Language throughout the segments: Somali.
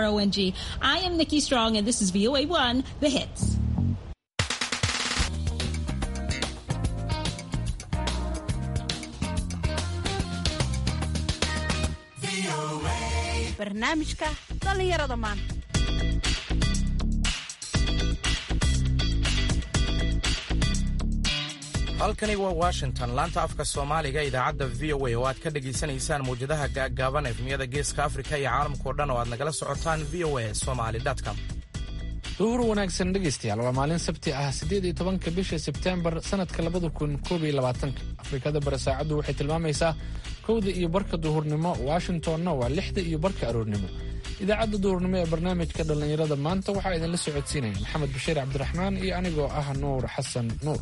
O N G. I am Nikki Strong, and this is VOA 1, The Hits. barnaamijka dhallinyarada maanta halkani waa washington laanta afka soomaaliga idaacadda v o a oo aad ka dhegaysanaysaan mawjadaha gaaggaaban efmiyada geeska afrika iyo caalamkao dhan oo aad nagala socotaan v o a somali com duhur wanaagsan dhegaystayaal waa maalin sabti ah siddeed iyo tobanka bisha sebteembar sannadka labada kun koob iyo labaatanka afrikada bare saacaddu waxay tilmaamaysaa kowda iyo barka duhurnimo washingtonna waa lixda iyo barka aroornimo idaacadda duhurnimo ee barnaamijka dhallinyarada maanta waxaa idinla socodsiinaya maxamed bashiir cabdiraxmaan iyo anigoo ah nuur xasan nuur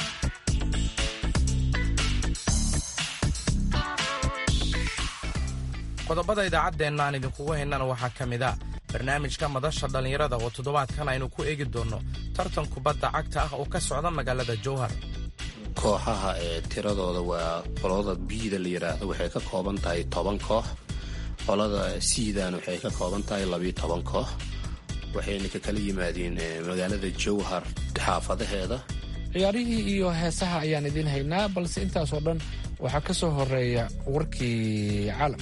qodobada idaacaddeenna aan idinkugu haynana waxaa ka mid a barnaamijka madasha dhallinyarada oo toddobaadkan aynu ku eegi doonno tartan kubadda cagta ah oo ka socda magaalada jowhar kooxaha ee tiradooda waa qolada biida la yidhaahdo waxay ka kooban tahay toban koox qolada siidan waxay ka kooban tahay labiyo toban koox waxayna ka kala yimaadeen magaalada jowhar xaafadaheeda ciyaarihii iyo heesaha ayaan idiin haynaa balse intaasoo dhan waxaa ka soo horeeya warkii caalamka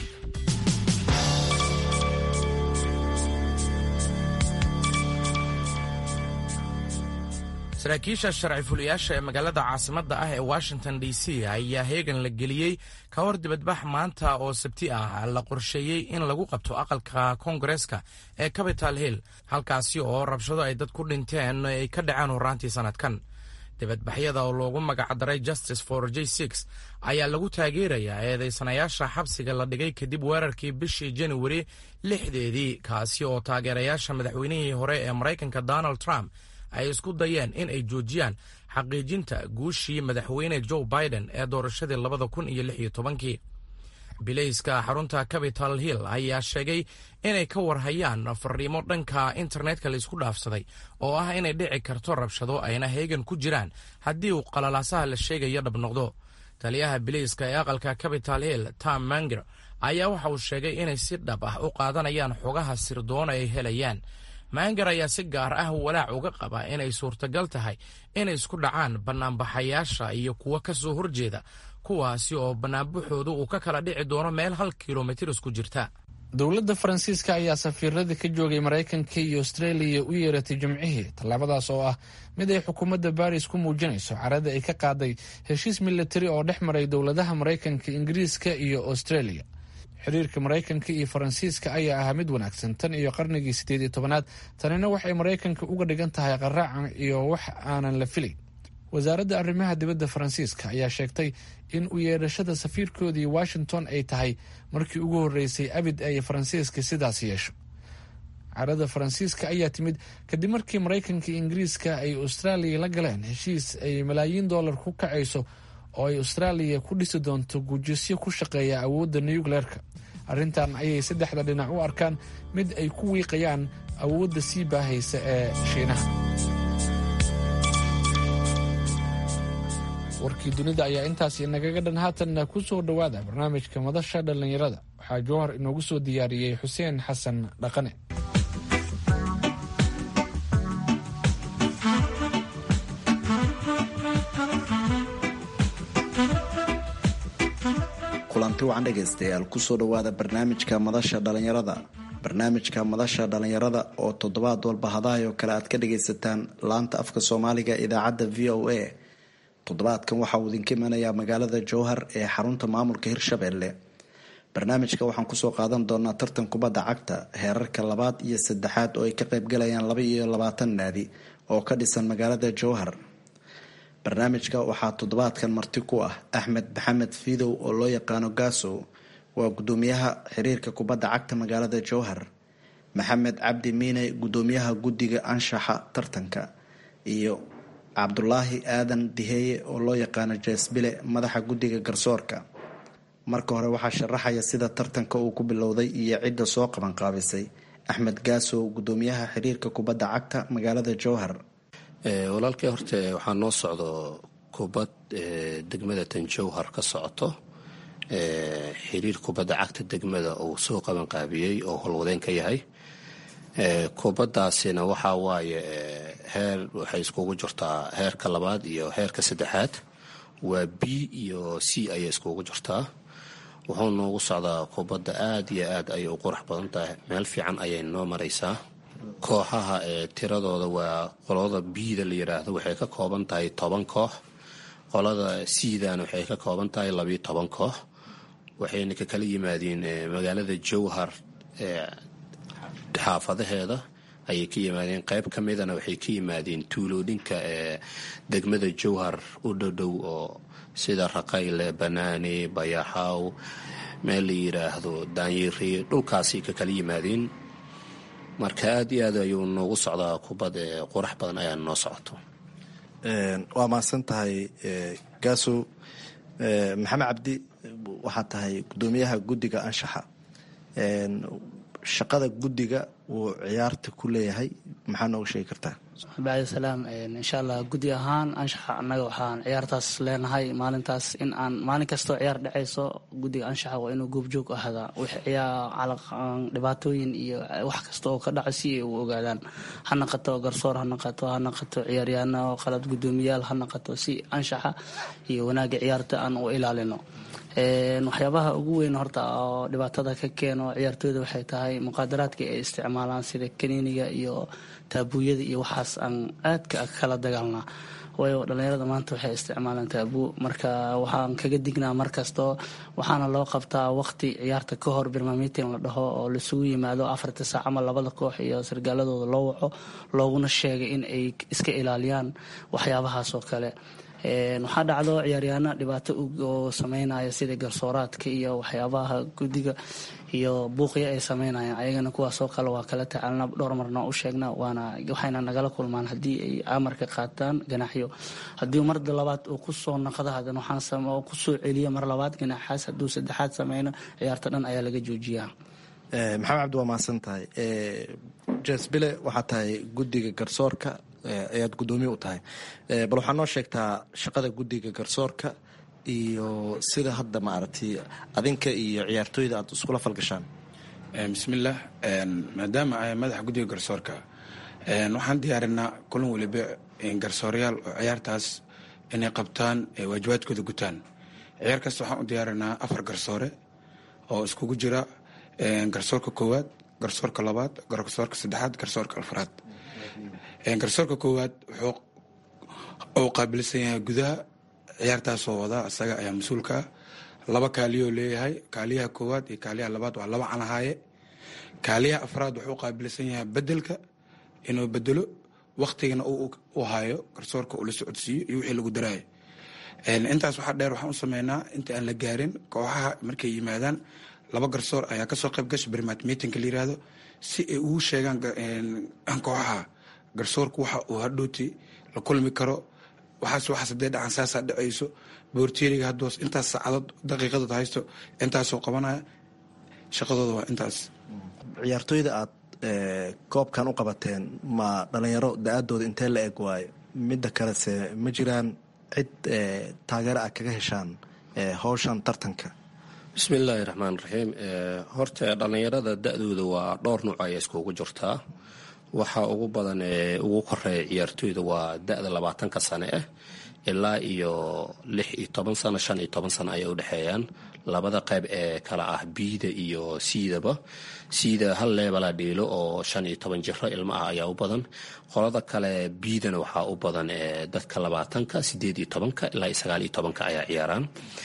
saraakiisha sharci fuliyaasha ee magaalada caasimadda ah ee washington d c ayaa heegan la geliyey ka hor dibadbax maanta oo sabti ah la qorsheeyey in lagu qabto aqalka koongareeska ee capital hill halkaasi oo rabshado ay dad ku dhinteen ay ka dhaceen horaantii sannadkan dibadbaxyada oo loogu magacdaray justice for j six ayaa lagu taageerayaa eedaysanayaasha xabsiga la dhigay kadib weerarkii bishii januari lixdeedii kaasi oo taageerayaasha madaxweynihii hore ee maraykanka donald trump ay isku dayeen in ay joojiyaan xaqiijinta guushii madaxweyne joe biden ee doorashadii labada kun iyo lix iyo tobankii bilayska xarunta capital hill ayaa sheegay inay ka warhayaan fariimo dhanka internetka laisku dhaafsaday oo ah inay dhici karto rabshado ayna heegan ku jiraan haddii uu qalalaasaha la sheegayo dhab noqdo taliyaha bilayska ee aqalka capital hill tom manger ayaa waxa uu sheegay inay si dhab ah u qaadanayaan xogaha sirdoona ay helayaan maangar ayaa si gaar ah walaac uga qaba inay suurtagal tahay inay isku dhacaan bannaanbaxayaasha iyo kuwo ka soo horjeeda kuwaasi oo bannaanbaxoodu uu ka kala dhici doono meel hal kilomitir isku jirta dowladda faransiiska ayaa safiiradii ka joogay maraykanka iyo austreeliya u yeeratay jimcihii tallaabadaas oo ah mid ay xukuumadda baris ku muujinayso carada ay ka qaaday heshiis militari oo dhex maray dowladaha maraykanka ingiriiska iyo austreeliya xiriirka maraykanka iyo faransiiska ayaa ahaa mid wanaagsan tan iyo qarnigii siddeed iyo tobanaad tanina waxay maraykanka uga dhigan tahay qaraacan iyo wax aanan la filayn wasaaradda arrimaha dibadda faransiiska ayaa sheegtay in u yeedhashada safiirkoodii washington ay tahay markii ugu horreysay abid ay faransiiska sidaas yeesho carada faransiiska ayaa timid kadib markii maraykanka iyo ingiriiska ay austraaliya la galeen heshiis ay malaayiin dollar ku kacayso oo ay austraaliya ku dhisi doonto guujisyo ku shaqeeya awoodda nucleerka arrintan ayay saddexda dhinac u arkaan mid ay ku wiiqayaan awoodda sii baahaysa ee shiinaha warkii dunida ayaa intaas inagaga dhan haatanna ku soo dhowaada barnaamijka madasha dhallinyarada waxaa jowhar inoogu soo diyaariyey xuseen xasan dhaqane kulanti wacan dhegaystayaal kusoo dhowaada barnaamijka madasha dhallinyarada barnaamijka madasha dhallinyarada oo toddobaad walba hadahay oo kale aad ka dhagaysataan laanta afka soomaaliga idaacadda v o a toddobaadkan waxa uu idinka imanayaa magaalada jowhar ee xarunta maamulka hirshabelle barnaamijka waxaan kusoo qaadan doonaa tartan kubadda cagta heerarka labaad iyo saddexaad oo ay ka qaybgalayaan laba iyo labaatan naadi oo ka dhisan magaalada jowhar barnaamijka waxaa toddobaadkan marti ku ah axmed maxamed fiidow oo loo yaqaano gaasow waa gudoomiyaha xiriirka kubadda cagta magaalada jowhar maxamed cabdi miine gudoomiyaha guddiga anshaxa tartanka iyo cabdulaahi aadan diheeye oo loo yaqaano jeesbile madaxa guddiga garsoorka marka hore waxaa sharaxaya sida tartanka uu ku bilowday iyo cidda soo qabanqaabisay axmed gaasow gudoomiyaha xiriirka kubadda cagta magaalada jowhar walaalkay horte waxaa noo socdo kubad degmada tan jowhar ka socoto xiriir kubadda cagta degmada uu soo qabanqaabiyey oo howlwadeen ka yahay kubaddaasina waxaa waaye heer waxay iskugu jirtaa heerka labaad iyo heerka saddexaad waa b iyo c ayay iskugu jirtaa wuxuu noogu socdaa kubadda aad iyo aad ayay u qurux badan tahay meel fiican ayay noo maraysaa kooxaha ee tiradooda waa qolada biida la yidhaahdo waxay ka kooban tahay toban koox qolada siidana waxay ka kooban tahay labiyo toban koox waxayna ka kala yimaadeen magaalada jowhar xaafadaheeda ayay ka yimaadeen qayb ka midana waxay ka yimaadeen tuulooyinka ee degmada jowhar u dhowdhow oo sida raqayle banaane bayaxaaw meel la yidhaahdo daanyiri dhulkaasay ka kala yimaadeen marka aad iyo aad ayuu noogu socdaa kubad ee qurax badan ayaa noo socoto waa mahadsan tahay gaasow maxamed cabdi waxaad tahay gudoomiyaha guddiga anshaxa shaqada guddiga uu ciyaarta ku leeyahay maxaa nooga sheegi kartaa bacdi salaam insha allah guddi ahaan anshaxa annaga waxaan ciyaartaas leenahay maalintaas in aan maalin kastoo ciyaar dhacayso guddiga anshaxa waa inuu goobjoog ahdaa dhibaatooyin iyo wax kasta oo ka dhaco si ay u ogaadaan ha naqato garsoor ha naqato ha naqato ciyaaryaano qalad guddoomiyaal ha naqato si anshaxa iyo wanaagga ciyaarta aan u ilaalino waxyaabaha ugu weyn horta oo dhibaatada ka keeno ciyaartooyda waxay tahay muqaadaraadka ay isticmaalaan sida kaniiniga iyo taabuuyada iyo waxaas aan aadka kala dagaalnaa waayo dhallinyarada maanta waxay isticmaalaan taabuu marka waxaan kaga dignaa markastoo waxaana loo qabtaa waqti ciyaarta ka hor birmamitin la dhaho oo laisugu yimaado afarta saac ama labada koox iyo sargaaladooda loo waco looguna sheegay in ay iska ilaaliyaan waxyaabahaas oo kale waxaa dhacdo ciyaaryaano dhibaato oo sameynaya sida garsooraadka iyo waxyaabaha guddiga iyo buuqya ay sameynayaan ayagana kuwaasoo kale waa kala tacaalna dhowr marna u sheegna waana waxayna nagala kulmaan haddii ay amarka qaataan ganaaxyo haddii mar labaad uu kusoo naqdo hadan waxaan kusoo celiya mar labaad ganaaxaas hadduu saddexaad sameyno ciyaarta dhan ayaa laga joojiyaa maxamed cabdi waa mahadsan tahay jesbile waxaa tahay guddiga garsoorka ayaad guddoomiye u tahay bal waxaa noo sheegtaa shaqada guddiga garsoorka iyo sida hadda maaragtay adinka iyo ciyaartooyda aad iskula falgashaan bismillaah maadaama ay madaxa guddiga garsoorka waxaan diyaarinaa kulan weliba garsoorayaal oo ciyaartaas inay qabtaan waajibaadkooda gutaan ciyaar kasta waxaan u diyaarinaa afar garsoore oo iskugu jira garsoorka koowaad garsoorka labaad garsoorka saddexaad garsoorka afraad garsoorka koowaad wuxuu qaabilsan yahay gudaha ciyaartaasoo wadaa isaga ayaa mas-uulka ah laba kaaliyoo leeyahay kaaliyaha koowaad iyo kaaliyaha labaad waa laba canahaaye kaaliyaha afraad wuxuu qaabilsan yahay bedelka inuu bedelo waktigana u hayo garsoorka uu la socodsiiyo iyo wixii lagu daraayo intaas waxaa dheer waxaan u sameynaa inta aan la gaarin kooxaha markay yimaadaan laba garsoor ayaa kasoo qayb gasha bermat meetingka la yirahdo si ay ugu sheegaan kooxaha garsoorku waxa uu hadhooti la kulmi karo waxaas waxaas hadee dhacan saasaa dhacayso boorteeriga haddoos intaas saacadood daqiiqadood haysto intaasoo qabanaya shaqadooda waa intaas ciyaartooyda aad koobkan u qabateen ma dhalinyaro da-aadooda intee la eg waayo midda kalese ma jiraan cid taageero ah kaga heshaan howshan tartanka bismi illaahi raxmaan raxiim horta dhallinyarada da-dooda waa dhowr nuuc ayay iskugu jirtaa waxaa ugu badan ee ugu koreeya ciyaartooyda waa da-da labaatanka sane ah ilaa iyo lix iyo toban sano shan iyo toban sano ayay udhexeeyaan labada qayb ee kala ah biida iyo siidaba siida hal leebala dhiilo oo shan iyo toban jiro ilmo ah ayaa u badan qolada kale biidana waxaa u badan ee dadka labaatanka sideed iyo tobanka ilaa iyo sagaal iyo tobanka ayaa ciyaaraan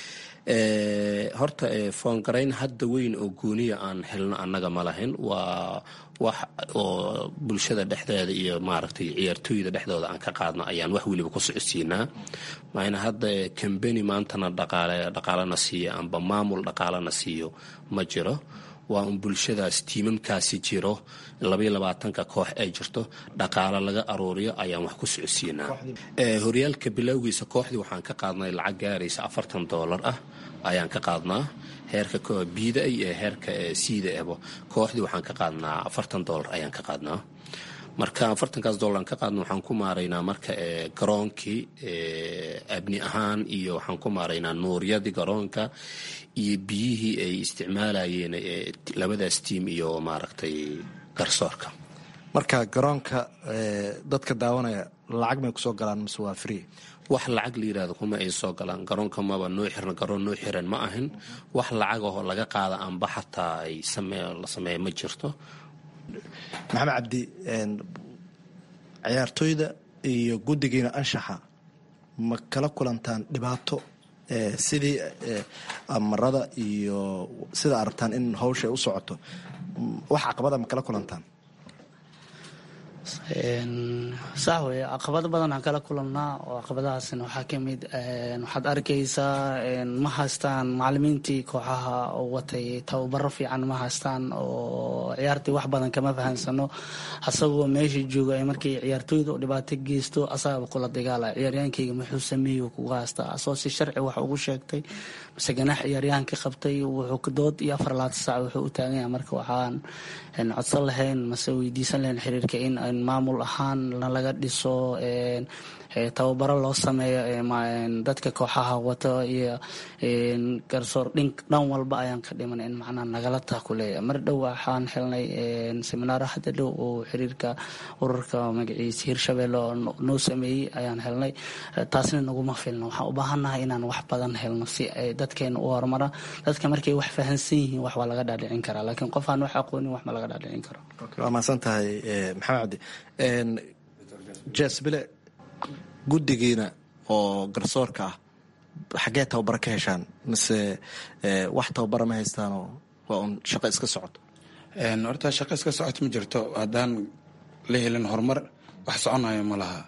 horta foongarayn hadda weyn oo gooniya aan helno annaga ma lahayn waa wax oo bulshada dhexdeeda iyo maaragtay ciyaartooyda dhexdooda aan ka qaadno ayaan wax weliba ku socodsiinaa maayna hadda kambeni maantana dhaqaale dhaqaalana siiyo amba maamul dhaqaalana siiyo ma jiro waa un bulshadaas tiimamkaasi jiro labaiyo labaatanka koox ay jirto dhaqaalo laga aruuriyo ayaan wax ku socodsiinaa horyaalka bilowgiisa kooxdii waxaan ka qaadnay lacag gaaraysa afartan doolar ah ayaan ka qaadnaa heerka biida iyo heerka siida ebo kooxdii waxaan ka qaadnaa afartan doolar ayaan ka qaadnaa marka afartankaas doolar ka qaadna waxaan ku maaraynaa marka garoonkii abni ahaan iyo waxaan ku maaraynaa nuuryadii garoonka iyo biyihii ay isticmaalayeen labadaas tiim iyo maaragtay garsoorka marka garoonka dadka daawanaya lacag may kusoo galaan mise waa free wax lacag la yidhahdo kuma ay soo galaan garoonka maba noo xiran garoon noo xiran ma ahin wax lacag ahoo laga qaada amba xataa ay la sameeya ma jirto maxamed cabdi ciyaartooyda iyo guddigiina anshaxa ma kala kulantaan dhibaato sidii amarada iyo sida arabtaan in hawsha ay u socoto wax caqabada ma kala kulantaan sax weye caqabado badan aan kala kulannaa oo caqabadahaasna waxaa ka mid waxaad arkaysaa ma haystaan macalimiintii kooxaha oo watay tababaro fiican ma haystaan oo ciyaartii wax badan kama fahansano asagoo meesha jooga ay markii ciyaartooyda dhibaato geysto asagaba kula dagaala ciyaaryaankayga muxuu sameeyo kuga haystaa asoo si sharci wax ugu sheegtay mise ganax ciyaaryahanka qabtay wuxuu dood iyo afar labaatan saac wuxuu u taagan yahay marka waxaan codsan lahayn mase weydiisan lahayn xiriirka in maamul ahaan laga dhiso tababaro loo sameeyo dadka kooxaha wato iyo garsoor dhan walba ayaan ka dhiman in macnaa nagala taakuleeya mar dhow waxaan helnay seminaaro hadda dhow oo xiriirka ururka magaciisa hirshabelle oo noo sameeyey ayaan helnay taasna naguma filno waxaan u baahannahay inaan wax badan helno si ay dadkeena u horumara dadka markay wax fahansan yihiin wax waa laga dhaadhicin karaa laakiin qof aan wax aqoonin wax ma laga dhaadhicin karo waa mahadsan tahay maxamed cabdi jesbile guddigiina oo garsoorka ah xaggee tababaro ka heshaan mise wax tababara ma haystaanoo waa un shaqo iska socoto horta shaqo iska socoto ma jirto haddaan la helin horumar wax soconayo ma laha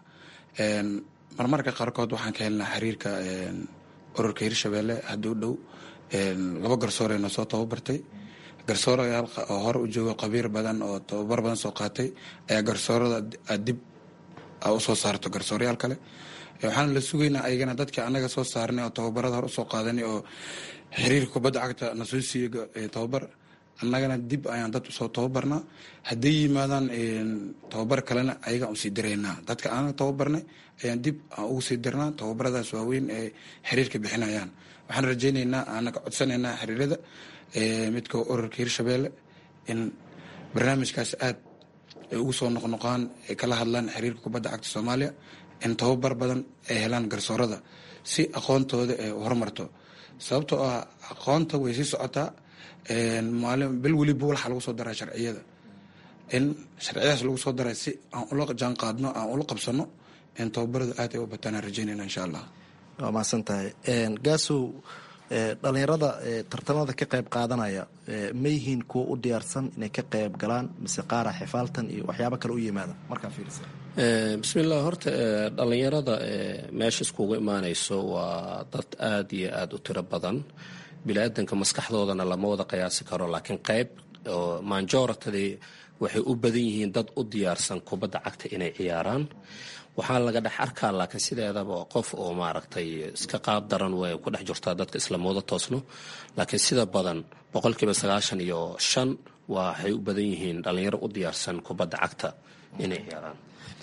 marmarka qaarkood waxaan ka helnaa xiriirka ururka hirshabelle hadduu dhow laba garsooree noo soo tababartay garsoorayaal oo hore u jooga qabiir badan oo tababar badan soo qaatay ayaa garsoorada dib usoo saarto garsoorayaal kale waxaana la sugaynaa ayagana dadka anaga soo saarnay oo tababarada hore usoo qaadanay oo xiriirka kubadda cagta na soo siiye tababar annagana dib ayaan dad usoo tababarnaa hadday yimaadaan tababar kalena ayagaan usii diraynaa dadka anaga tababarnay ayaan dib aan ugu sii dirnaa tababaradaas waaweyn ee xiriirka bixinayaan waxaan rajaynaynaa anaga codsanaynaa xiriirada midka ururka hirshabelle in barnaamijkaas aad ay ugu soo noqnoqaan ay kala hadlaan xiriirka kubadda cagta soomaaliya in tababar badan ay helaan garsoorada si aqoontooda ay horumarto sababtoo ah aqoonta way sii socotaa maalin bil weliba waxaa lagu soo daraa sharciyada in sharciyadaas lagu soo daray si aan ula jaan qaadno aan ula qabsano in tababarada aad ay u bataan aan rajaynayna insha allah waa mahadsan tahay gaasow dhalinyarada tartamada ka qayb qaadanaya ma yihiin kuwa u diyaarsan inay ka qayb galaan mise qaara xifaaltan iyo waxyaabo kale u yimaada markaa fiirisa bismillah horta dhalinyarada meesha iskugu imaanayso waa dad aad iyo aada u tiro badan bili-aadanka maskaxdoodana lama wada qiyaasi karo laakiin qayb oo manjoratadii waxay u badan yihiin dad u diyaarsan kubadda cagta inay ciyaaraan waxaa laga dhex arkaa laakiin sideedaba qof oo maaragtay iska qaab daran way ku dhex jirtaa dadka islamooda toosno laakiin sida badan boqolkiiba sagaashan iyo shan waxay u badan yihiin dhalinyaro u diyaarsan kubadda cagta inay ciyaaraan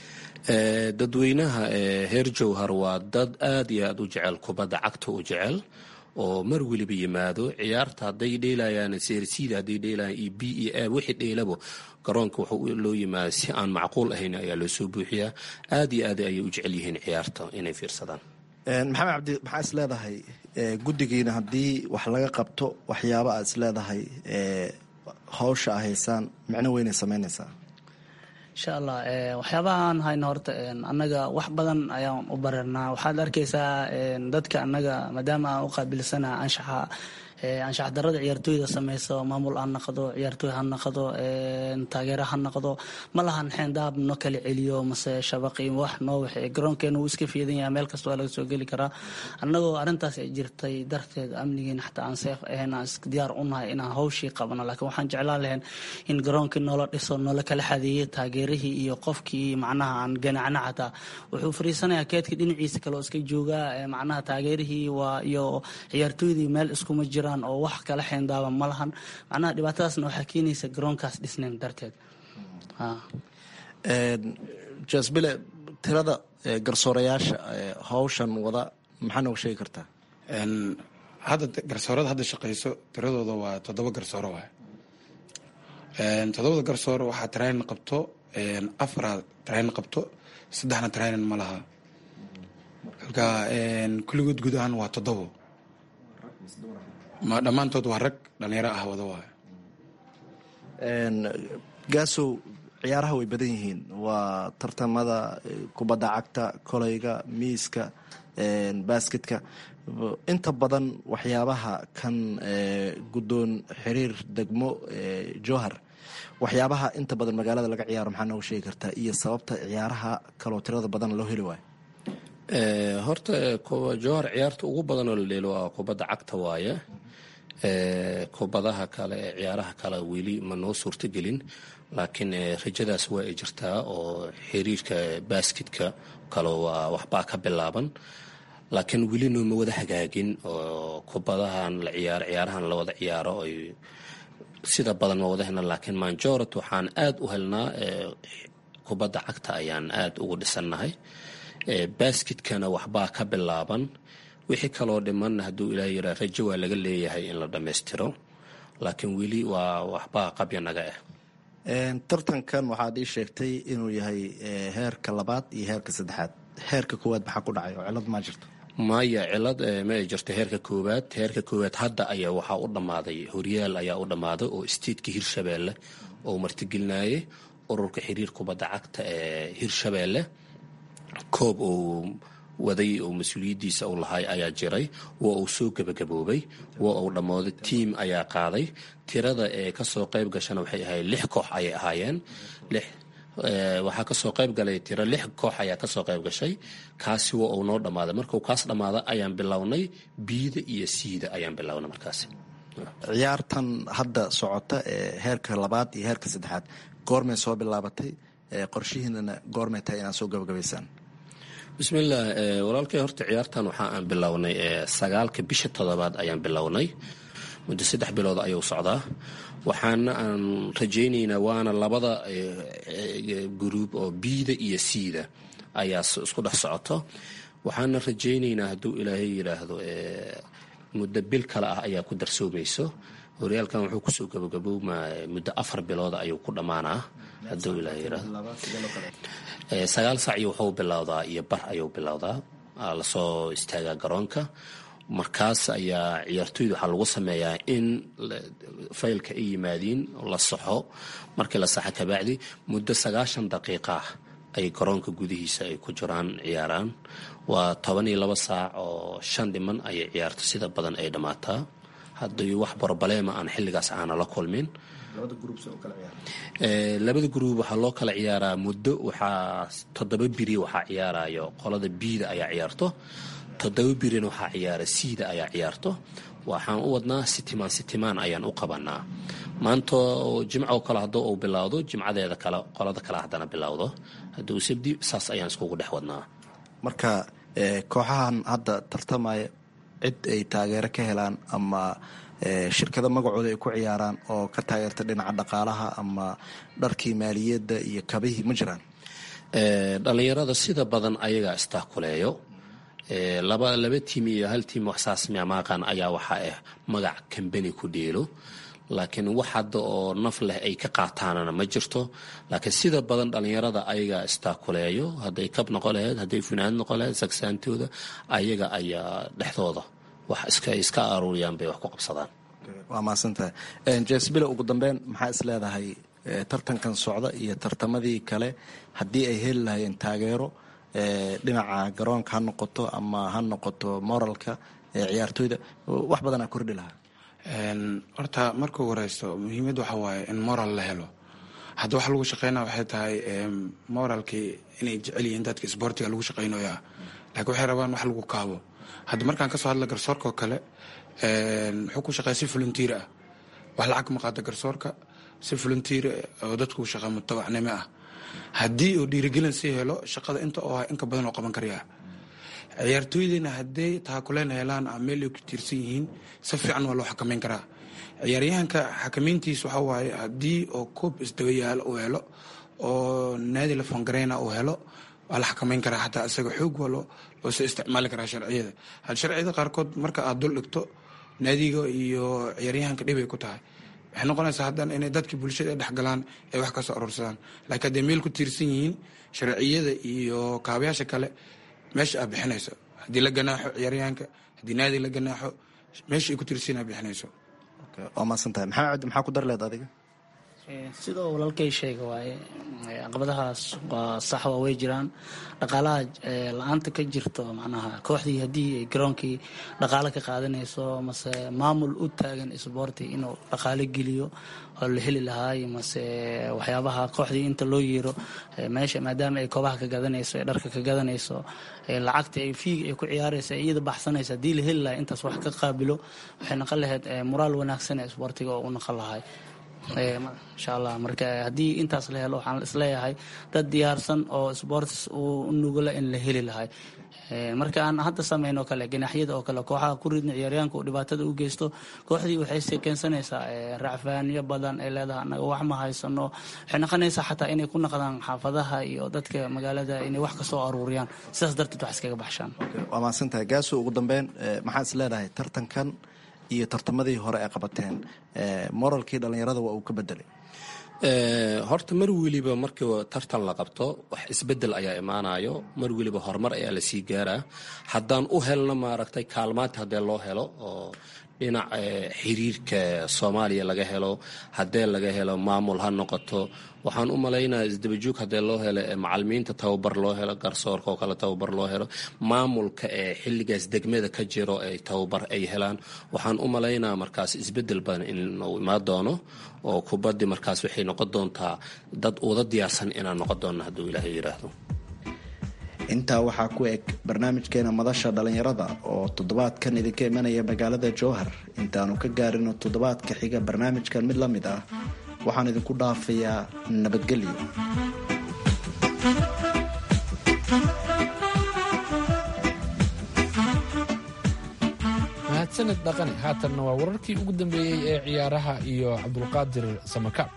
dadweynaha heer jowhar waa dad aad iyo aad u jecel kubadda cagta u jecel oo mar weliba yimaado ciyaarta hadday dheelayaan seersiida hadday dheelayaan iyo b e a wixii dheelabo garoonka wuxuu loo yimaada si aan macquul ahayn ayaa loo soo buuxiyaa aad iyo aad ayay u jecel yihiin ciyaarta inay fiirsadaan maxamed cabdi maxaa is leedahay guddigiina haddii wax laga qabto waxyaaba aad is leedahay hawsha a haysaan micno weynay samaynaysaa insha allah waxyaabahaan hayno horta annaga wax badan ayaan u bareernaa waxaad arkaysaa dadka annaga maadaama aan u qaabilsana anshaxa anshax darada ciyaartooyda sameyso maamul ha naqdo ciyaartooy ha naqdo taageero ha naqdo ma lahan xeendaab no kala celiyo mase shabaqi wax noo waxe garoonkeena wuu iska fiidan yahay meel kasta waa laga soo geli karaa annagoo arrintaas ay jirtay darteed amnigiina xataa aan seef ahayn aan diyaar u nahay inaan hawshii qabno laakiin waxaan jeclaan lahayn in garoonkii noola dhiso noola kala xadeeyey taageerihii iyo qofkii macnaha aan ganacna xataa wuxuu fariisanayaa keedka dhinaciisa kale oo iska joogaa macnaha taageerihii waa iyo ciyaartooydii meel iskuma jiraan oo wax kala xeendaaba ma lahan macnaha dhibaatadaasna waxaa keenaysa garoonkaas dhisnayn darteed jasbile tirada garsoorayaasha hawshan wada maxaa nooga sheegi kartaa hadda garsoorada hadda shaqeyso tiradooda waa toddoba garsooro waay toddobada garsooro waxaa tarayn qabto afara train qabto saddexna trainin ma laha halka kulligood guud ahaan waa toddobo ma dhammaantood waa rag dhalinyaro ah wada waay gaasow ciyaaraha way badan yihiin waa tartamada kubadda cagta kolayga miiska basketka inta badan waxyaabaha kan guddoon xiriir degmo jowhar waxyaabaha inta badan magaalada laga ciyaaro maxaa nooga sheegi kartaa iyo sababta ciyaaraha kaloo tirada badan loo heli waayo horta jowhar ciyaarta ugu badan oo la dheelo waa kubadda cagta waaye kubadaha kale ee ciyaaraha kale weli ma noo suurtogelin laakiin rajadaas waa ay jirtaa oo xiriirka basketka kale waa waxbaa ka bilaaban laakiin weli nooma wada hagaagin oo kubadahan la ciyaaro ciyaarahan la wada ciyaaro ay sida badan ma wada helna laakiin manjorat waxaan aad u helnaa kubadda cagta ayaan aad ugu dhisannahay basketkana waxbaa ka bilaaban wixii kaloo dhimanna hadduu ilaah yiraa rajo waa laga leeyahay in la dhammaystiro laakiin weli waa waxbaa qabya naga ah tartankan waxaad ii sheegtay inuu yahay heerka labaad iyo heerka saddexaad heerka koowaad maxaa ku dhacay oo cilad maa jirto maya cilad ma ay jirto heerka koowaad heerka koowaad hadda ayaa waxaa u dhammaaday horyaal ayaa u dhammaaday oo isteedka hirshabeelle oo martigelinayay ururka xiriir kubadda cagta ee hirshabeelle koob uu waday oo mas-uuliyaddiisa uu lahay ayaa jiray waa uu soo gebagaboobay waa uu dhammooday tiim ayaa qaaday tirada ee kasoo qayb gashana waxay ahayd lix koox ayay ahaayeen lix waxaa kasoo qayb galay tiro lix koox ayaa kasoo qayb gashay kaasi waa uu noo dhammaaday markuu kaas dhammaada ayaan bilownay biida iyo siida ayaan bilownay markaasi ciyaartan hadda socota ee heerka labaad iyo heerka saddexaad goormay soo bilaabatay qorshihiinana goormay tahay inaad soo gabagabaysaan bismillaah walaalkay horta ciyaartan waxa aan bilownay sagaalka bisha toddobaad ayaan bilownay muddo saddex bilood ayuu socdaa waxaana aan rajaynaynaa waana labada gruub oo biida iyo siida ayaa isku dhex socoto waxaana rajaynaynaa hadduu ilaahay yidhaahdo muddo bil kale ah ayaa ku darsoomayso horyaalkan wuxuu kusoo gabagabowmaa muddo afar bilooda ayuu ku dhammaanaa hadduu ilaahay yidhaahdo sagaal sac iyo wuxuu bilowdaa iyo bar ayuu bilowdaa lasoo istaagaa garoonka markaas ayaa ciyaartoyda waxaa lagu sameeyaa in faylka ay yimaadiin la saxo markii la saxo kabacdi muddo sagaashan daqiiqah ay garoonka gudihiisa ay ku jiraan ciyaaraan waa toban iyo laba saac oo shan dhiman ayay ciyaarto sida badan ay dhammaataa haddii wax brobaleema aan xilligaas aana la kulmin labada gruub waxaa loo kala ciyaaraa muddo waxaa toddoba biri waxaa ciyaarayo qolada biida ayaa ciyaarto toddoba birina waxaa ciyaara siida ayaa ciyaarto waxaan u wadnaa sitimaan sitimaan ayaan u qabanaa maanta jimco kale hadduu uu bilowdo jimcadeeda kale qolada kale haddana bilowdo hadduu sabdi saas ayaan iskugu dhex wadnaa marka kooxahan hadda tartamaya cid ay taageero ka helaan ama shirkado magacooda ay ku ciyaaraan oo ka taageerta dhinaca dhaqaalaha ama dharkii maaliyadda iyo kabihii ma jiraan dhalinyarada sida badan ayagaa istaakuleeyo laba laba tiim iyo hal tiim waxsaas miamaaqan ayaa waxaa ah magac kambani ku dheelo laakiin wax hadda oo naf leh ay ka qaataanana ma jirto laakiin sida badan dhalinyarada ayagaa istaakuleeyo hadday kab noqon laheyd hadday funaanad noqon laheyd sagsaantooda ayaga ayaa dhexdooda wax iska iska aruuriyaan bay wax ku qabsadaan waa mahadsantahay jesbile ugu dambeyn maxaa is leedahay tartankan socda iyo tartamadii kale haddii ay heli lahayeen taageero dhinaca garoonka ha noqoto ama ha noqoto moralka ciyaartooyda wax badanaa kordhi lahaa horta markuu wareysto muhiimad waxa waaye in moral la helo hadda waxa lagu shaqeynaa waxay tahay moralkii inay jecel yihiin dadka sboortiga lagu shaqeynayaa laakiin waxay rabaan wax lagu kaabo hadda markaan kasoo hadla garsoorkao kale wuxuu ku shaqeeya si volunteer ah wax lacag ma qaata garsoorka si volunteer oo dadku shaqa mutabacnimo ah haddii uu dhiirigelin sii helo shaqada inta oo ah inka badan oo qaban karyaa ciyaartooydina hadday taakuleen helaan ama meel ay ku tiirsan yihiin si fiican waa loo xakameyn karaa ciyaaryahanka xakameyntiis waxa waaye haddii oo koob isdaba yaalo uu helo oo naadi la fongareyna uu helo waa la xakameyn karaa xataa isaga xoog waa loo loosoo isticmaali karaa sharciyada had sharciyada qaarkood marka aad dul dhigto naadiga iyo ciyaaryahanka dhibay ku tahay waxay noqonaysaa haddana inay dadkii bulshada ay dhexgalaan ay wax ka soo aruursadaan laakiin hadday meel ku tiirsan yihiin sharciyada iyo kaabayaasha kale meesha aad bixinayso haddii la ganaaxo ciyaaryahanka haddii naadi la ganaaxo meesha ay ku tiirsan aad bixinayso waa mahadsan tahay maxamed cabdi maxaa ku dar leed adiga sidoo walaalkay sheega waaye caqabadahaas waa sax waa way jiraan dhaqaalaha la-aanta ka jirto macnaha kooxdii haddii ay garoonkii dhaqaale ka qaadanayso mase maamul u taagan isboorti inuu dhaqaale geliyo oo la heli lahaay mase waxyaabaha kooxdii inta loo yeero meesha maadaama ay koobaha ka gadanayso ee dharka ka gadanayso lacagta ay fiiga ay ku ciyaaraysa iyada baxsanaysa haddii la heli lahay intaas wax ka qaabilo waxay noqon lahayd moraal wanaagsan ee isboortiga oo u noqon lahay insha allah marka haddii intaas la helo waxaan isleeyahay dad diyaarsan oo sports u nugula in la heli lahay marka aan hadda samayno kale ganaaxyada oo kale kooxaha ku ridna ciyaaryaanka uu dhibaatada u geysto kooxdii waxay keensanaysaa racfaanyo badan ay leedahay anaga wax ma haysano waxay noqonaysaa xataa inay ku naqdaan xaafadaha iyo dadka magaalada inay wax ka soo aruuriyaan sidaas darteed wax iskaga baxshaan waa mahadsantahay gaaso ugu dambeyn maxaa is leedahay tartankan iyo tartamadii hore ay qabateen moralkii dhallinyarada waa uu ka bedelay horta mar weliba markii tartan la qabto wax isbedel ayaa imaanayo mar weliba horumar ayaa lasii gaaraa haddaan u helno maaragtay kaalmaanta haddee loo helo oo dhinac xiriirka soomaaliya laga helo haddee laga helo maamul ha noqoto waxaan u malaynaya isdabajoog haddee loo helo macalimiinta tababar loo helo garsoorka oo kale tababar loo helo maamulka ee xilligaas degmada ka jiro ay tababar ay helaan waxaan u malaynaa markaas isbedel badan inuu imaan doono oo kubaddi markaas waxay noqon doontaa dad uda diyaarsan inaan noqon doonno hadduu ilaahay yidhaahdo intaa waxaa ku eg barnaamijkeena madasha dhallinyarada oo toddobaadkan idinka imanaya magaalada jowhar intaanu ka gaarino toddobaadka xiga barnaamijkan mid la mid ah waxaan idinku dhaafayaa nabadgelyo mahadsanid dhaqani haatanna waa wararkii ugu dambeeyey ee ciyaaraha iyo cabdulqaadir samakaab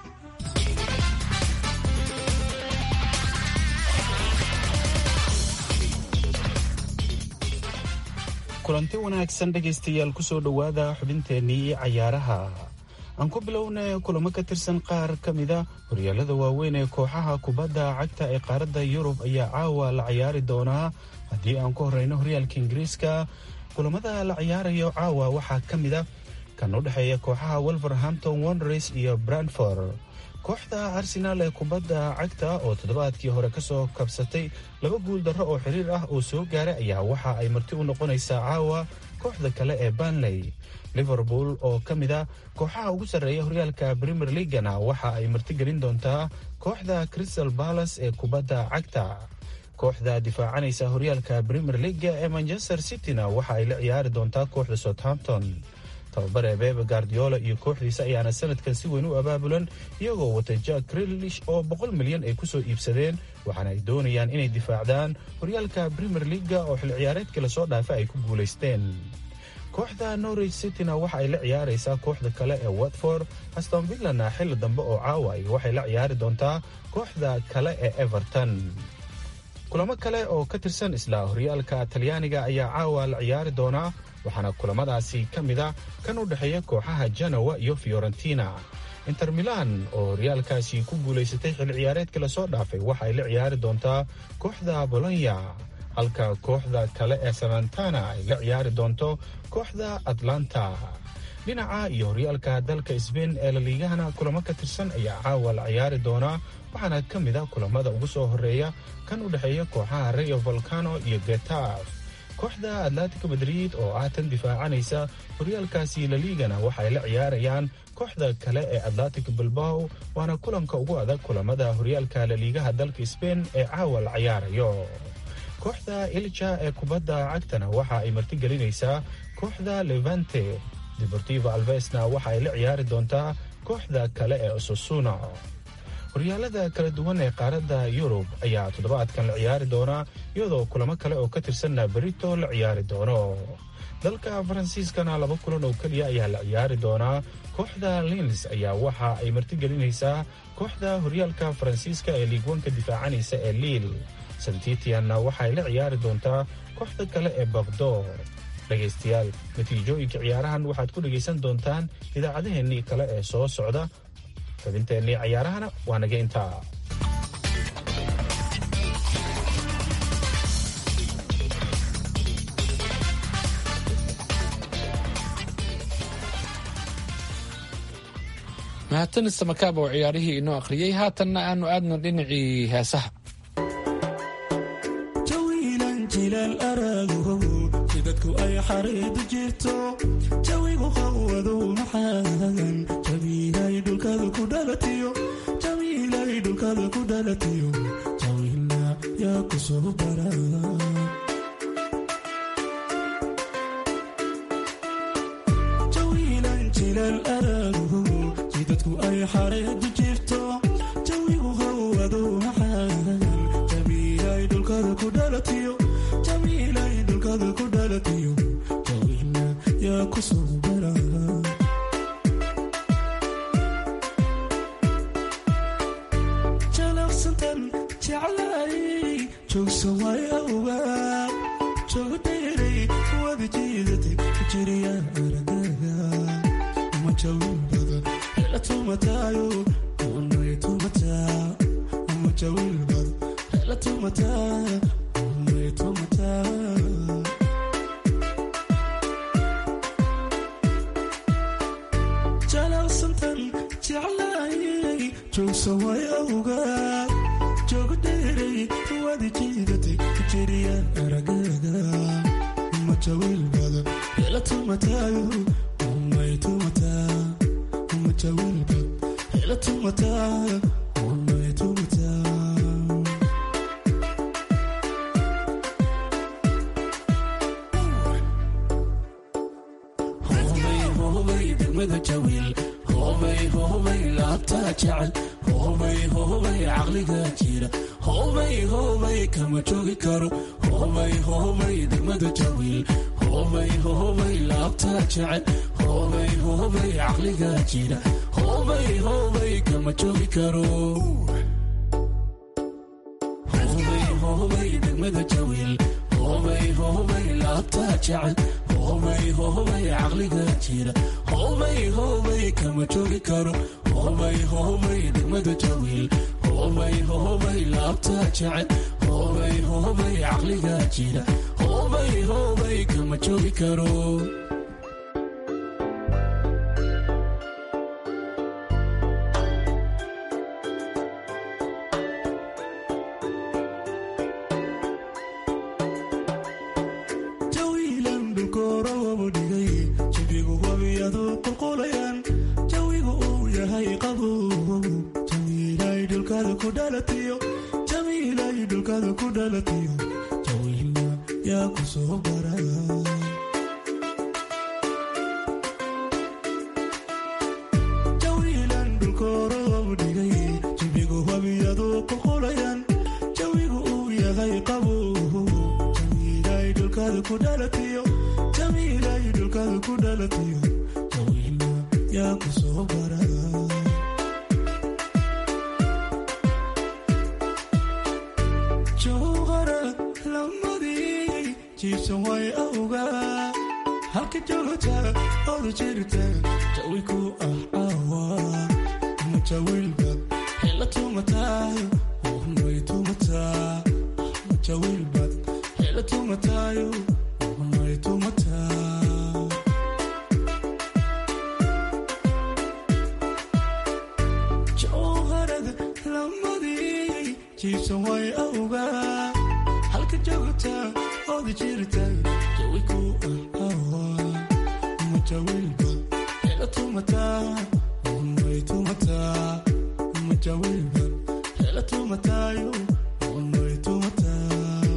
kulanti wanaagsan dhegaystayaal kusoo dhowaada xubinteennii cayaaraha aan ku bilownay kulamo ka tirsan qaar ka mida horyaalada waaweyn ee kooxaha kubadda cagta ee qaaradda yurub ayaa caawa la ciyaari doonaa haddii aan ku horeyno horyaalka ingiriiska kulamada la ciyaarayo caawa waxaa ka mid a kan u dhexeeya kooxaha wolverhampton wonders iyo brandford kooxda arsenaal ee kubadda cagta oo toddobaadkii hore ka soo kabsatay laba guul darro oo xiriir ah oo soo gaaray ayaa waxa ay marti u noqonaysaa caawa kooxda kale ee banley liverpool oo ka mid a kooxaha ugu sarreeya horyaalka premier leagana waxa ay martigelin doontaa kooxda crystal balas ee kubadda cagta kooxda difaacanaysa horyaalka premier leaga ee manchester cityna waxa ay la ciyaari doontaa kooxda southampton tababare bebe guardiola iyo kooxdiisa ayaana sanadkan si weyn u abaabulan iyagoo wata jack grilish oo boqol milyan ay kusoo iibsadeen waxaana ay doonayaan inay difaacdaan horyaalka premier leaga oo xil ciyaareedkii lasoo dhaafa ay ku guulaysteen kooxda norwich cityna waxa ay la ciyaaraysaa kooxda kale ee watford aston villana xilli dambe oo caawa ay waxay la ciyaari doontaa kooxda kale ee everton kulamo kale oo ka tirsan isla horyaalka talyaaniga ayaa caawa la ciyaari doonaa waxaana kulamadaasi ka mid a kan u dhexeeya kooxaha janowa iyo fiorentina inter milan oo horyaalkaasi ku guulaysatay xil ciyaareedkii lasoo dhaafay waxa ay la ciyaari doontaa kooxda bolonya halka kooxda kale ee salantana ay la ciyaari doonto kooxda atlanta dhinaca iyo horyaalka dalka sbain ee laliigahana kulamo ka tirsan ayaa caawa la ciyaari doonaa waxaana ka mid a kulamada ugu soo horeeya kan u dhexeeya kooxaha rayo volcano iyo getaf kooxda atlantic madrid oo ah tan difaacanaysa horyaalkaasi laliigana waxaay la ciyaarayaan kooxda kale ee atlantic bilbao waana kulanka ugu adag kulamada horyaalka laliigaha dalka sbain ee caawa la ciyaarayo kooxda ilja ee kubadda cagtana waxa ay martigelinaysaa kooxda levante deportivo alvesna waxa ay la ciyaari doontaa kooxda kale ee ososuna horyaalada kala duwan ee qaaradda yurub ayaa toddobaadkan la ciyaari doonaa iyadoo kulamo kale oo ka tirsanna berito la ciyaari doono dalka faransiiskana laba kulan oo keliya ayaa la ciyaari doonaa kooxda lins ayaa waxa ay martigelinaysaa kooxda horyaalka faransiiska ee liigwanka difaacanaysa ee liil santitianna waxaay la ciyaari doontaa kooxda kale ee bakdo dhegaystayaal natiijooyinka ciyaarahan waxaad ku dhegaysan doontaan idaacadaheennii kale ee soo socda xubinteennii ciyaarahana waa naga intaa mahadsanid samakaab oo ciyaarihii inoo akhriyey haatanna aanu aadno dhinacii heesaha jawiilan jilaal araago jidadku ay xariidu jirto jawigu qawadu maxaagan jawiilay dhulkada ku dhalatiyo jawiilay dhulkada ku dhalatiyo jawiilna yaa ku soo bara jawiilan jilaal araago jidadku ay xariidu jirto jawigu qawadu maxaagan jawiilay dhulkada ku dhalatiyo jawiilay dhulkada ku dhalatiyo jawiilna yaa ku soo bara jalaqsantan jeclay joogsan way awga joogo dheeray wada jiidatay ku jiriya aragaga uma jawin bada hela tumataayo unay tumataa uma jawin bada hela tumataa unay tumataa jalaqsantan jeclay joogsan way awga joogo dheeray wada jiidatay ku jiriya aragaga uma jawil bada hela tumataayo unay tumataa uma jawil bada hela tumataa unay tumataa hobay degmada jawiil hobay hobay laabtaa jecel hobay hobay caqliga jira hobay hobay kama joogi karo hobay hobay degmada jawiil hobay hobay laabtaa jecel hobay hobay caqliga jira hobay hobay kama joogi karo hobay hobay degmada jawiil hobay hobay laabtaa jecel hobay hobay caqliga jira hobay hobay kama joogi karo hobay hobay degmada jawiil hobay hobay laabtaa jecel hobay hobay caqliga jira hobay hobay kama joogi karo jawiilan dhulkoorowabu dhigay jabigu wabiyadu qulqulayaan jawigu uu yahay qabow jawiilay dhulkada ku dhalatiyo jawiilay dhulkada ku dhalatiyo jawiilna yaa ku soo bara jawiilan dhulkoorowabu dhigay jabigu wabiyadu qulqulayaan jawigu uu yahay qabow jawiilay dhulkada ku dhalatiyo jawiilay dhulkada ku dhalatiyo jawiilna yaa ku soo bara jowhara lamadii jiibsan way awga halka joogta odu jirta jawi ku ah caawa ama jawiilbad hela tumataayo unay tumataa ama jawiilbad hela tumataayo unay tumataa jowharad lamadii jiibsan way awga halka joogta oda jirta jawi ku ah awa uma jawiilba hela tumataa unay tumataa uma jawiilba hela tumataayo unay tumataa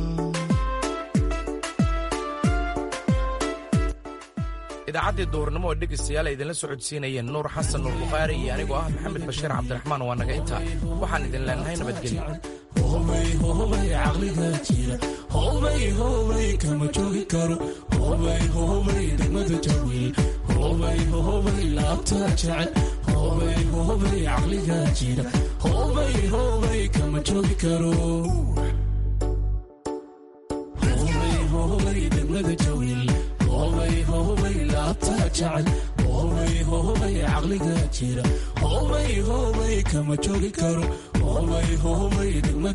idaacaddii duurnimo oo dhegaystayaal ay idinla socodsiinayeen nuur xasan nuur bukhaari iyo anigoo ah maxamed bashiir cabdiraxmaan waa naga intaa waxaan idin leenahay nabadgelyo hobay hobay caqliga jira hobay hobay kama joogi karo hobay hobay degmada jawiil hobay hobay laabtaa jecel hobay hobay caqliga jira hobay hobay kama joogi karo hobay hobay degmada jawiil jecel hobay hobay caqliga jira hobay hobay kama joogi karo hobay hobay degmada